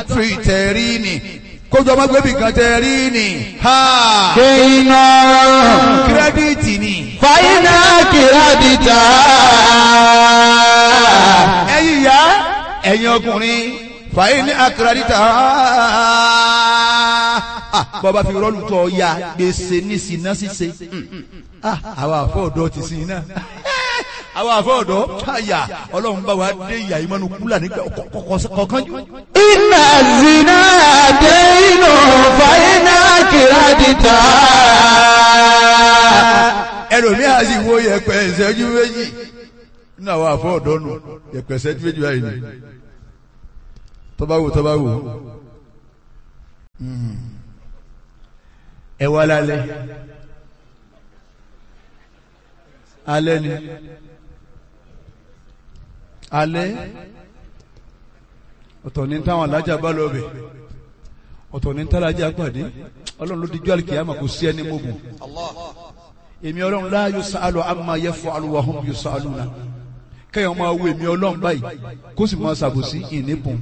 fi tẹ̀rí ni kójú ọmọ gbẹ́bí kan tẹ̀rí ni ha kéènà kírẹ́díìtì ni fàyínà kìrádìtà ẹ̀yin ìyá ẹ̀yin ọkùnrin fàyè ní akérèdítà bọ́ba fi rọ́ọ̀lù tọ́ ya gbèsè ní sinna ṣíṣe àwọn àfọ̀dọ́ ti sin iná àwọn àfọ̀dọ́ àyà ọlọ́run bá wa dé ìyá ìmọ̀nù kúlà nígbà kọ̀ọ̀kan jù. iná zina dénú fàyínà kìrádìtà ẹlòmíì á sì wo yẹpẹ ìṣẹ́jú méjì nínú àwọn àfọ̀dọ́ nù yẹpẹ ìṣẹ́jú méjì báyìí ni tọ́ba wò tọ́ba wò ẹ wá lálẹ́ alẹ́ ni alẹ́ ọ̀tọ̀ ní táwọn alájà bá lọ bẹ̀ ọ̀tọ̀ ní tálájà pàdé ọlọ́run ló dijú àlìkìyàmà kò sí ẹni mọ́gùn èmi ọlọ́run la yusalu amma yaf'alu wa hum yusaluna kẹ́yàn máa wo èmi ọlọ́run báyìí kó sì máa ṣàbòsí ìnípùn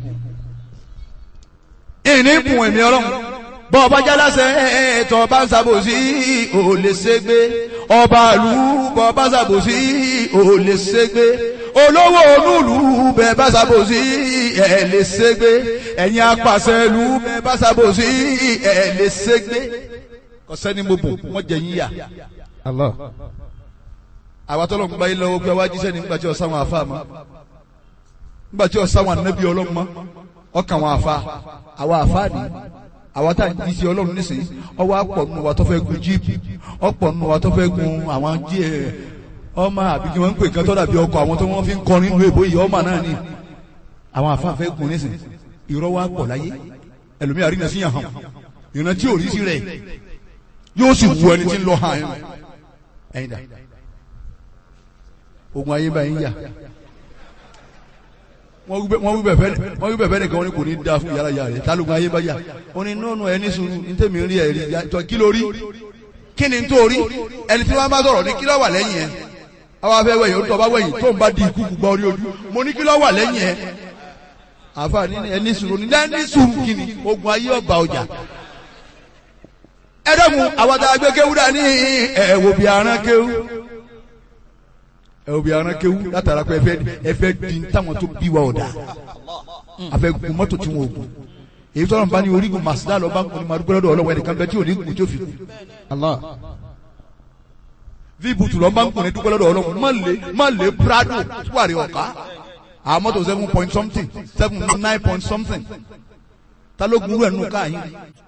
ìnípùn èmi ọlọ́run bọ́ ọba jálásẹ̀ ẹ̀ẹ́tọ̀ bá ń ṣàbòsí ò lè ṣègbé ọba ìlú bọ́ ọba ṣàbòsí ò lè ṣègbé olówó onúlù bẹ́ẹ̀ bá ṣàbòsí ẹ̀ lè ṣègbé ẹ̀yin apàṣẹ ìlú bẹ́ẹ̀ bá ṣàbòsí ẹ̀ lè ṣègbé ọ̀sẹ́ni mo bò wọ́n jẹ yín yà. Allah àwa tọ́lọ̀ ń gba yín lọ́wọ́ pé wájú sẹ́ni nígbà tí ọ̀sán wọn àfa mọ́ nígbà tí ọ̀sán wọn ànábì ọlọ́run mọ́ ọkàn wọn àfa àwa àfa ni àwa tá à ń jí sí ọlọ́run nísìnyí ọwọ́ àpọ̀ nù wa tó fẹ́ gun jíìpù ọ̀pọ̀ nù wa tó fẹ́ gun àwọn jí ẹ̀ ọmọ àbí kí wọ́n ń pè nǹkan tó dàbí ọkọ̀ àwọn tó wọ́n fi ń kọrin lu èbó yìí ọmọ náà ni àwọn àfa fẹ́ gun nísìnyí irọ́ wa pọ̀ láyé ẹlòmíà rí nàá sí yàn hàn ìrántí tí ò rí sí rẹ̀ yóò sì wù ẹni tí ń lọ hàn ẹ̀yìn dà ogun ayé báyìí yà wọ́n wí bẹ̀fẹ́ nìkan ní kò ní da fún yàrá yàrá rẹ̀ tálógun ayé bá yà ó ní nọ́ọ̀nù ẹni sùúrù ní tèmi rí ẹ̀rí jọ kí ló rí kí ni tó rí ẹni tí wọ́n bá sọ̀rọ̀ ní kí ló wà lẹ́yìn ẹ̀ àwọn afẹ́ wẹ̀yìn ó tọ́ bá wẹ̀yìn tó ń bá di ikú gbọ́ orí ojú mo ní kí ló wà lẹ́yìn ẹ̀ àfa ní ẹni sùúrù ní ẹni sùúrù kí ni ogun ayé ọba ọjà ẹ dẹ́kun àwọn àgbẹ̀ kéwú dání ẹ̀wò bí aràn kéwú ẹ obi aran kewu látara pé ẹfẹ ẹfẹ di táwọn tó bí wa ọ̀dà afẹ gun mọ́tò tí wọn ò gun èyí tó lọ́nà bá ní orígun màsídà lọ bá ń kun ní madúgbò lọ́dọ̀ ọlọ́wọ́ ẹnìkan bẹ tí ò ní gun tí ó fi kú Allah vi butu lọ bá ń kun ní dúgbò lọ́dọ̀ ọlọ́wọ́ má lè má lè prado tuwari ọ̀ká àwọn mọ́tò seven point something seven nine point something ta ló gun irú ẹ̀ nù káyìn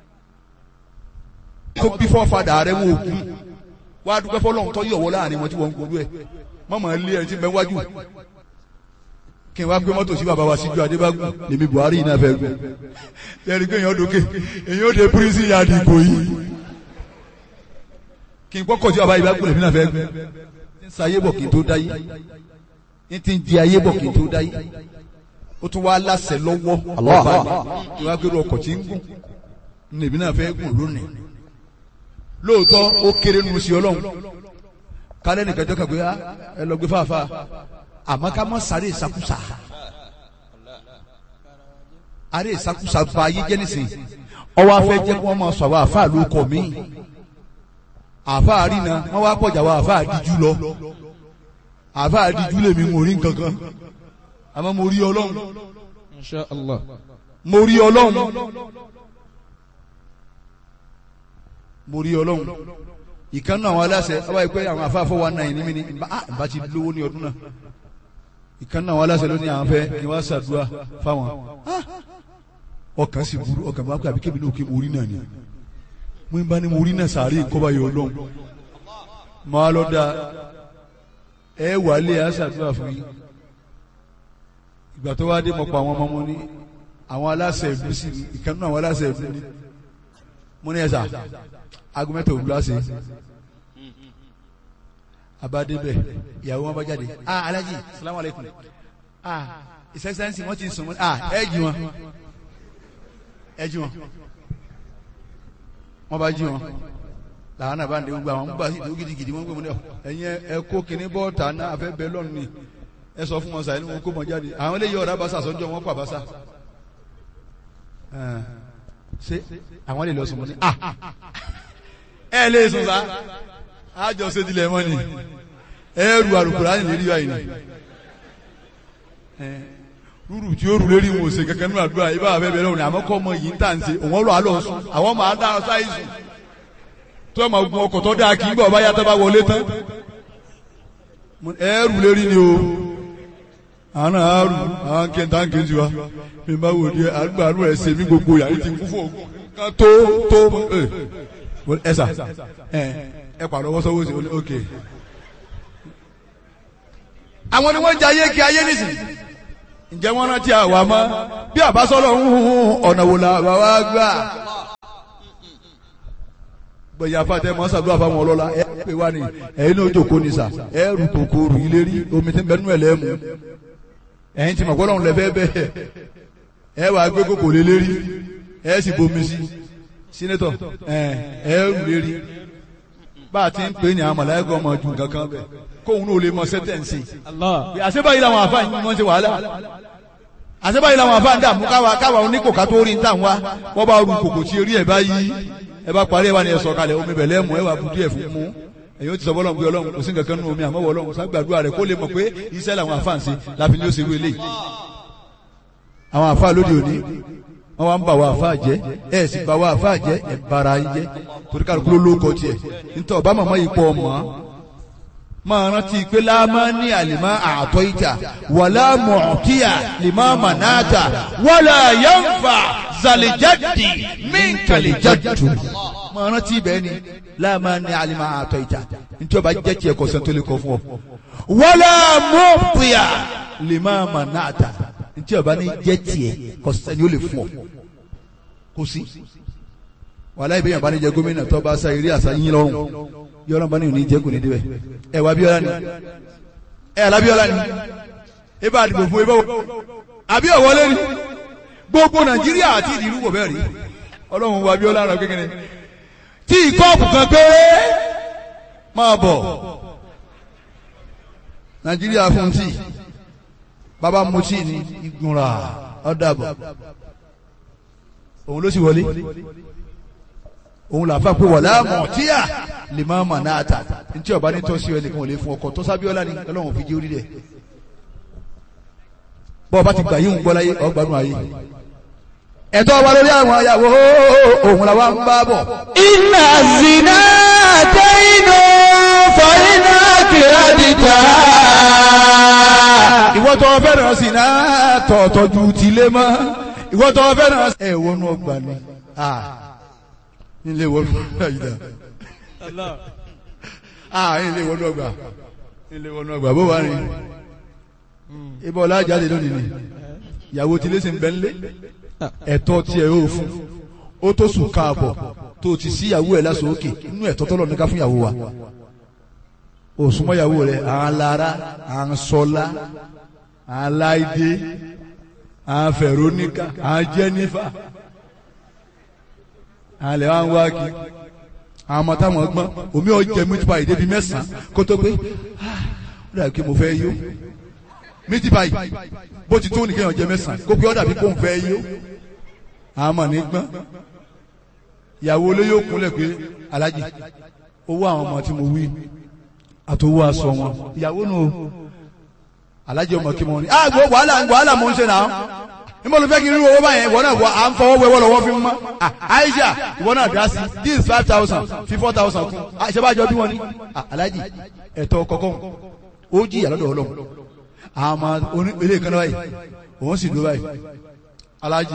tó bí fọ́fadà rẹ̀ wọ́n ò gun wá dúpẹ́ fọlọ́run tó yọ̀wọ́ láàrin wọn tí wọ́n ń gbọ́dọ̀ ẹ̀ mọ́mọ́ ilé ẹni tí bẹ wájú kí n wá gbé mọ́tò sí bàbá wa síjú adébágún lèmi buhari yìí náà fẹ́ gùn lẹ́rìí pé èèyàn dókè èèyàn ó de prison yard ìbò yìí kí n kọ́kọ́ sí bàbá ìbágún lèmi náà fẹ́ gùn n sa ayé bọ̀ kí n tó dáyé n ti di ayé bọ̀ kí n tó dáyé ó tún wá láṣẹ lọ́wọ́ ọba mi kí n wá gbé ọkọ̀ tí ń gùn lèmi náà fẹ́ gùn lónìí lóòótọ́ ó kéré nu sí ọlọ́run kálẹ̀ nìkan jọ́ kàgbé ẹ lọ gbé fàáfà àmọ́ ká mọ́ sáré ìsakúsa àrẹ ìsakúsa ba ayé jẹ́ nísìn ọwọ́ afẹ́ jẹ́ kí wọ́n máa sọ àwọn àfáà ló kọ̀ mí àfáà àrínà wọ́n wá pọ̀jà àwọn àfáà àdíjú lọ àfáà àdíjú lèmi mo rí nǹkan kan àmọ́ mo rí ọlọ́run Insha Allah mo rí ọlọ́run mo rí ọlọ́run ìkànnì àwọn aláṣẹ ọba ìpẹ́ àwọn afáfọ́ wa náà ní mi ní bá ti lówó ní ọdún náà ìkànnì àwọn aláṣẹ ló ní àwọn fẹ́ kí wọ́n ṣàdúrà fáwọn ọkàn sì burú ọkàn bá pẹ́ àbí kébì náà kí mo rí náà ni mo ń bá ní mo rí náà sàárè ìkọ́ba yọ ọlọ́run máa lọ da ẹ wà lé a ṣàdúrà fún yín ìgbà tó wá dé mọ̀ pa àwọn ọmọ wọn ní àwọn aláṣẹ ìlú sí ìkànnì àwọn aláṣẹ ìlú ní mo ní ẹ sà aago mẹ́ta òwúrọ̀ ṣe abadebẹ ìyàwó wọn bá jáde ah alaji salamu aleykum ah ìsẹsẹsẹ wọn ti sùn mọ ah ẹ jí wọn ẹ jí wọn wọn bá jí wọn làwọn náà bá ń de gbogbo àwọn gbà sí ìdúró gidigidi wọn gbé wọn ní ọ ẹyin ẹ kó kinní bọ́ọ̀tà náà afẹ́ bẹ́ẹ̀ lọ́nù ni ẹ sọ fún wọn sàyẹn wọn kó mọ jáde àwọn eléyìí ọ̀rá basa sọ́jọ́ wọn pa basa ẹ̀, ṣé àwọn lè lọ sùn mọ́ ni ah ẹ lè sùn sá àjọ ṣètìlẹ̀ mọ́ ni ẹrù àlùkùránì lè rí báyìí ni ẹ̀, rúrù tí ó rù lérí wọn ò ṣe kankan nínú àdúrà ibà bẹ́ẹ̀ bẹ́ẹ̀ lọ́wọ́ àmọ́ kọ́ ọmọ yìí ń tà ń ṣe òun lọ́ àlọ́ sùn àwọn máa dá sáyé sùn tó ọmọ ogun ọkọ̀ tó dáa kì í gbọ́ ọba yàtọ̀ bá wọlé tán ẹrù lérí ni o àwọn náà á rù àwọn kẹta ń kejì wa mi bá wò di àgbà àrùn ẹ̀ ṣe mí gbogbo yàrá ti kú fún ogun kan tó tó ẹ ẹ sà ẹ ẹ pàdé ọwọ́ sọ́wọ́ sí ok. àwọn ni wọ́n jẹ ayé kí ayé nìsín ǹjẹ́ wọ́n rántí àwa mọ́ bí àbásọ́lọ̀ ń hun ọ̀nà wò la bàbá gbà gbẹ̀yìn afáàtẹ mọ́ sàdúrà fáwọn ọlọ́lá ẹ pè wá ní ẹ̀yin náà jòkó ní sà ẹ rù kòkòrò ilé rí omi tí ń bẹnu ẹ̀ lẹ́mu ẹ̀yin tí màgbọ́n lọ́run lẹ́fẹ́ bẹ́ẹ̀ ẹ wàá gbé kòkò lé lérí ẹ sì bomi sí sínétọ̀ ẹ ẹ rù lérí bá a ti ń pè ní àwọn mọ̀láyàgọ́ ọmọ ju nǹkan kan bẹ́ẹ̀ kóun náà lè mọ sẹ́tẹ̀ǹsì Allah. àṣebáyìí làwọn àfáà yìí wọ́n ṣe wàhálà àṣebáyìí làwọn àfáà ń dààmú káwa káwa oníkòká tó rí ń tà wá wọ́n bá ru kòkò tí eré ẹ̀ bá yí ẹ bá parí ẹ wá ní ẹ sọ kalẹ̀ omi bẹ̀lẹ́ mú ẹ wà budu ẹ̀ fún mú ẹ̀yin ó ti sọ bọ́lọ̀ pé ọlọ́run kò sí nǹkan kan nínú omi àmọ́ ọlọ́run ságbàdúrà rẹ̀ kó lè mọ̀ pé iṣẹ́ làwọn àfáà ń ṣe láfi ní ó ṣe wélé àwọn àfáà lóde òní wọ́n wá ń bà wá àfáà jẹ́ ẹ̀ sì bà wá àfáà jẹ́ ẹ̀ bara yín jẹ́ torí kálukú ló lóko tiẹ̀ nítorí ọba màmá yìí pọ̀ mọ́ máa rántí pé láàmá ní àlìmá àtọ́ ìjà wàlá mọ̀ọ́kíyà lìmá mànáàtà wàlá yánfà zàlìjáde mínkàlìjáde. máa rántí bẹ́ẹ̀ ni láàmá ní àlìmá àtọ́ ìjà nítorí ọba jẹ́ tiẹ̀ kọ́ sẹ́ńtò lè kọ́ fún ọ. wàlá mọ̀ọ́kíyà lìmá mànáàtà nítorí ọba ní jẹ́ tiẹ̀ kọ́ sẹ́ni ó lè fún ọ. kò sí. wàlá ìbéyàn bá ní jẹ gómìnà tó bá sa eré àṣà yín lọ́rùn yọrọ bá ní òní jẹ́ kò ní débẹ̀ ẹ wà Abíọ́lá ni ẹ alábíọ́lá ni ẹ bá dìbò fún ẹ bá wọ àbí ọ̀wọ́lé ni gbogbo Nàìjíríà àti ìdìrú wò bẹ́ẹ̀ rí Ọlọ́run wà Abíọ́lá rẹ kékeré tí ìkọ́ọ̀pù kan péré máa bọ̀ Nàìjíríà fún tí bàbá mu tí ní ìgbìmọ̀ra ọ̀dàbọ̀ òun ló sì wọlé òun là fà pé wọ̀lá mọ̀tíyà lè máa mà náà tà ntí ọba ní tọ́sí ẹnìkan ò lè fún ọkọ̀ tó sábíọ́lá ni ọlọ́run fi jẹ́ orí rẹ̀ bọ́ ọba ti gbà yín ń gbọ́ láyé ọgbàánu ayé ẹ̀tọ́ wa lórí àwọn ayàwó òun làwa ń bá bọ̀. Inna zina daynu fa inna kiradita. ìwọ tó fẹ́ràn sí náà tọ̀ọ̀tọ̀ ju tìlé mọ́ ìwọ tó fẹ́ràn ẹ̀ wọnú ọgbà ni nílé wọnú àyídá ah nílé wọnú ọgbà nílé wọnú ọgbà bó wà ní ibà ọlá jáde lónìí ni ìyàwó tí lẹ́sìn bẹ́ẹ̀ lé ẹ̀tọ́ tí ẹ yóò fún ó tó sùn káàbọ̀ tó ti sí ìyàwó ẹ̀ lásán òkè inú ẹ̀tọ́ tọ́lọ̀ ní ká fún ìyàwó wa òsùnmọ́ ìyàwó rẹ̀ à ń lara à ń sọlá à ń láìdé à ń fẹ̀róníkà à ń jẹ́nífà àlẹ́ wa ń wá kí àwọn ọmọ táwọn gbọ́n omi ọ̀jẹ̀ meat pie débi mẹ́sàn-án kó tó pé ó dàbí pé mo fẹ́ yó meat pie bó ti tó nìkan ọ̀jẹ̀ mẹ́sàn-án kó pé ó dàbí pé òun fẹ́ yó àwọn ọmọ ní gbọ́n ìyàwó olóyè òkúnlẹ̀ pé alájì owó àwọn ọmọ tí mo wí àtòwó aṣọ wọn ìyàwó nù alájì ọmọ kí mo ní ah gbọ́ wàhálà wàhálà mo ń ṣe náà níbo ló fẹ́ kí n rí owó báyẹn ìwọ náà wọ à ń fọwọ́ wẹ́wọ́ lọ́wọ́ fi mọ́ Aisha ìwọ náà dá sí this is five thousand fi four thousand kún àṣebájọ bí wọ́n ní Alhaji ẹ̀tọ́ kọ̀ọ̀kan ó jìyà lọ́dọ̀ Ọlọ́run àmọ́ oní ilé kan báyìí òun sì dúró báyìí Alhaji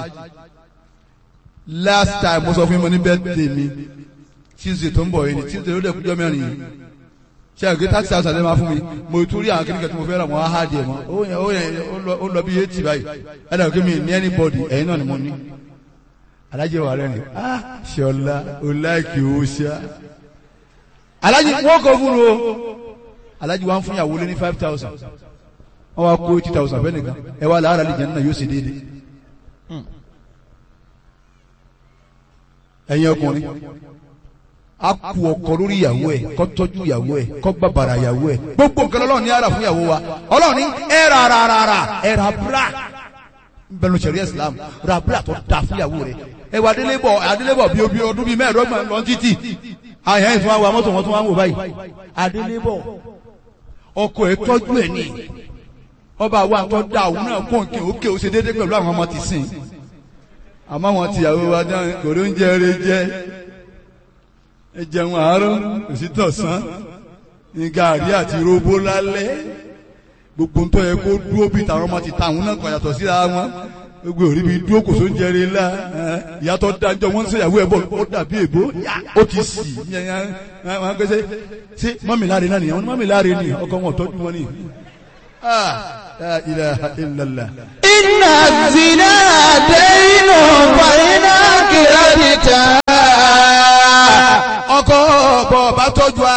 last time mo sọ fún mi ní birthday mi Tuesday tó ń bọ̀ yìí ni Tuesday ló dẹ̀ kújọ́ mẹ́rin yìí ṣe àgbẹ̀ taxi house àti ẹ̀ máa fún mi mo tún rí àwọn kìnìkan tí mo fẹ́ rà wọ́n á hà díẹ̀ mọ́ ó yẹn ó yẹn ó lọ bí eighty báyìí ẹ̀dá òkè mi ní anybody ẹ̀yin náà ni mo ní. alájẹ wà rẹ̀ ni ah ṣọlá o láìkì o ṣá. alájẹ wọn kọ fún o alájẹ wa ń fún yàwó lé ní five thousand wọn wá kó eighty thousand fẹ́ nìkan ẹ wá làárà lè jẹ́ nínú yóò ṣe déédéé. ẹ̀yin ọkùnrin a kú ọkọ lórí ìyàwó ẹ kó tọ́jú ìyàwó ẹ kó bàbàrà ìyàwó ẹ gbogbo nǹkan Ọlọ́run ní ara fún ìyàwó wa Ọlọ́run ní ẹ ra ra ra ra ẹ ra bra bẹnu sẹ̀rí islam ra búra tó da fúyàwó rẹ̀ ẹ wà adélébọ̀ adélébọ̀ bíi obi ọdún bíi mẹ́ẹ̀ẹ́dọ́gbọ̀n lọ títì àyàn ìfún wa mọ́tò wọn tún wá ń wò báyìí adélébọ̀ ọkọ ẹ tọ́jú ẹ̀ ní ọba wa tó da òun náà kó nkè ókè ó ṣe déédéé pẹ̀lú àwọn ọmọ ti sìn àmọ́ wọn tìyàwó wa dáhùn kò ló ń jẹ eré jẹ ẹ jẹun àárọ̀ òsì tọ̀sán ní gàrí àti róbó lálẹ́ gbogbo ń tọ́ yẹ kó dúró bí tàwọn ọmọ ti ta àwọn náà kàn yàtọ̀ síra wọn gbogbo òrí bi dúró kò só ń jẹrè la ìyàtọ̀ dájọ́ wọn ń ṣèyàwó ẹ̀ bọ̀ ó dàbí èbó ó ti sì wọn gbèsè ṣé mọ́mìláre náà nìyẹn wọn mọ́mìláre ni ọkọ wọn tọ́jú wọn ni. la ilaha illallah. Inna zina daynu fàyínà kìràdìtà. ọkọ bọ̀ bá tọ́jú